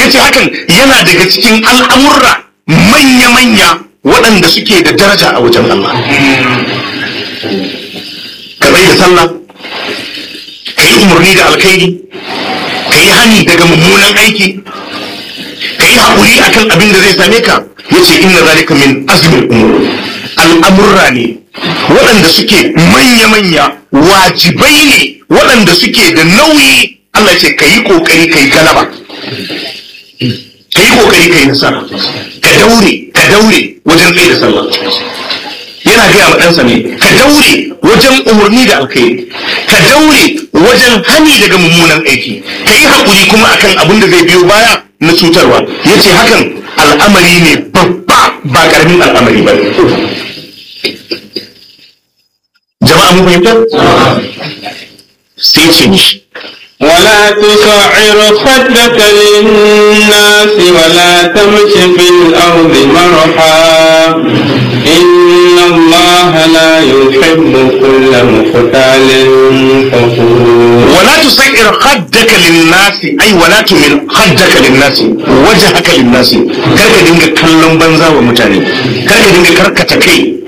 yace hakan yana daga cikin al'amurra manya-manya waɗanda suke da daraja a wajen Allah ka bai da sallah ka yi umarni da alkhairi ka yi hani daga mummunan aiki ka yi haƙuri akan abin da zai same ka yace inna zalika min azmin umur al'amurra ne waɗanda suke manya-manya wajibai ne waɗanda suke da nauyi Allah ce ka yi ƙoƙari ka yi galaba ka yi ƙoƙari ka yi nasara ka daure ka daure wajen tsaye da sallah yana gaya ma ɗansa ne ka daure wajen umarni da alkhairi ka daure wajen hani daga mummunan aiki ka yi haƙuri kuma akan abin da zai biyo baya na cutarwa ya ce hakan al'amari ne babba ba ƙaramin al'amari ba jama'a mun fahimta sai ce mishi ولا تصعر خدك للناس ولا تمش في الأرض مرحا إن الله لا يحب كل مختال فخور ولا تصعر خدك للناس أي ولا تمل خدك للناس وجهك للناس كرك دينك كلم بنزا ومتاني كرك دينك كركة كي